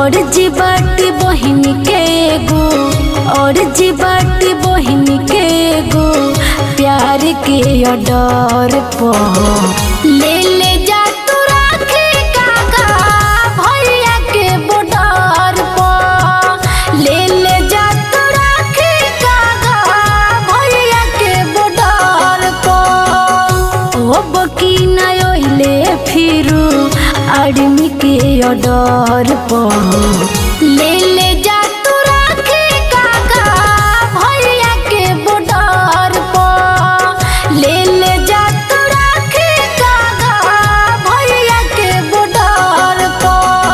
और जी बाटी बहिन के गो और जी बाटी बहिन के गो प्यार के अडर पो ले ले जा तू राखी काका भैया के बॉर्डर पो ले ले जा तू राखी काका भैया के बॉर्डर पो ओ बकी ना ओइले फिरू आदमी के अडर पो ले ले जा तू राखी काका भैया के बॉर्डर पो ले ले जा तू राखी काका भैया के बॉर्डर पो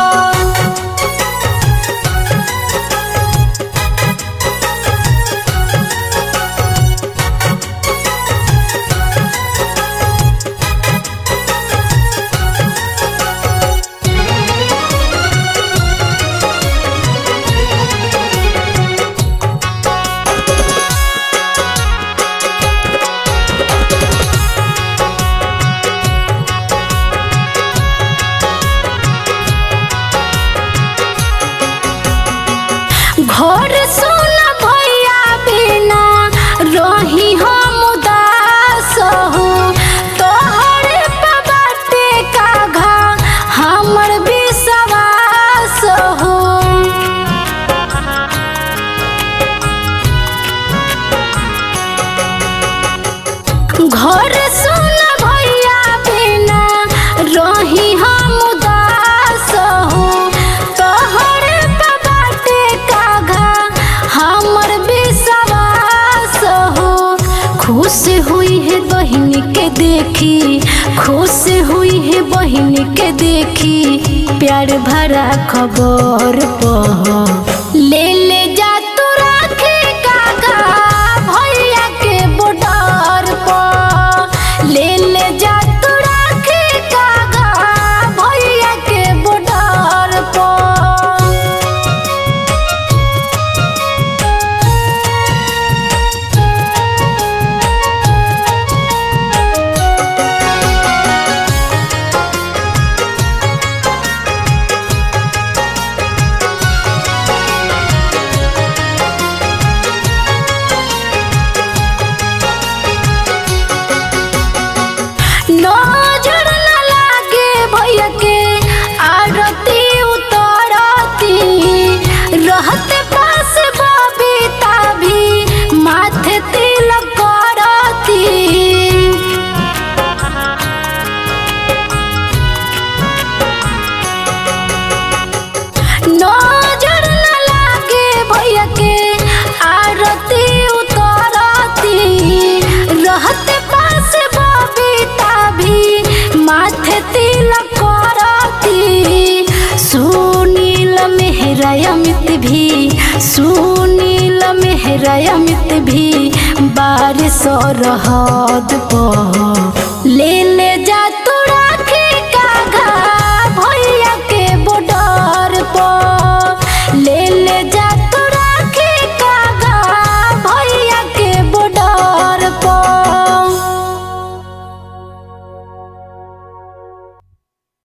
घर सुन भैया बिना रही हम उदास हो तोहर पे बाटे का घा हमर विश्वास हो घर सुन भैया बिना रही हम उदास हो तोहर पे बाटे का घा हमर विश्वास हो खुश हुई है बहन के देखी खुश हुई है बहन के देखी प्यार भरा खबर पह ले ले जा तू राखी काका भैया के बॉर्डर पह ले ले जा तू राखी काका भैया के बॉर्डर पह नजर न लागे भैया के आरती उतरती रहते पास बबीता भी माथे तिलक करती नजर न लागे भैया के आरती उतरती रहते पास बबीता भी माथे तिलक करती सुनील मेहरा अमित भी सुनील मेहरा अमित भी बारिश रहद पह ले ले जा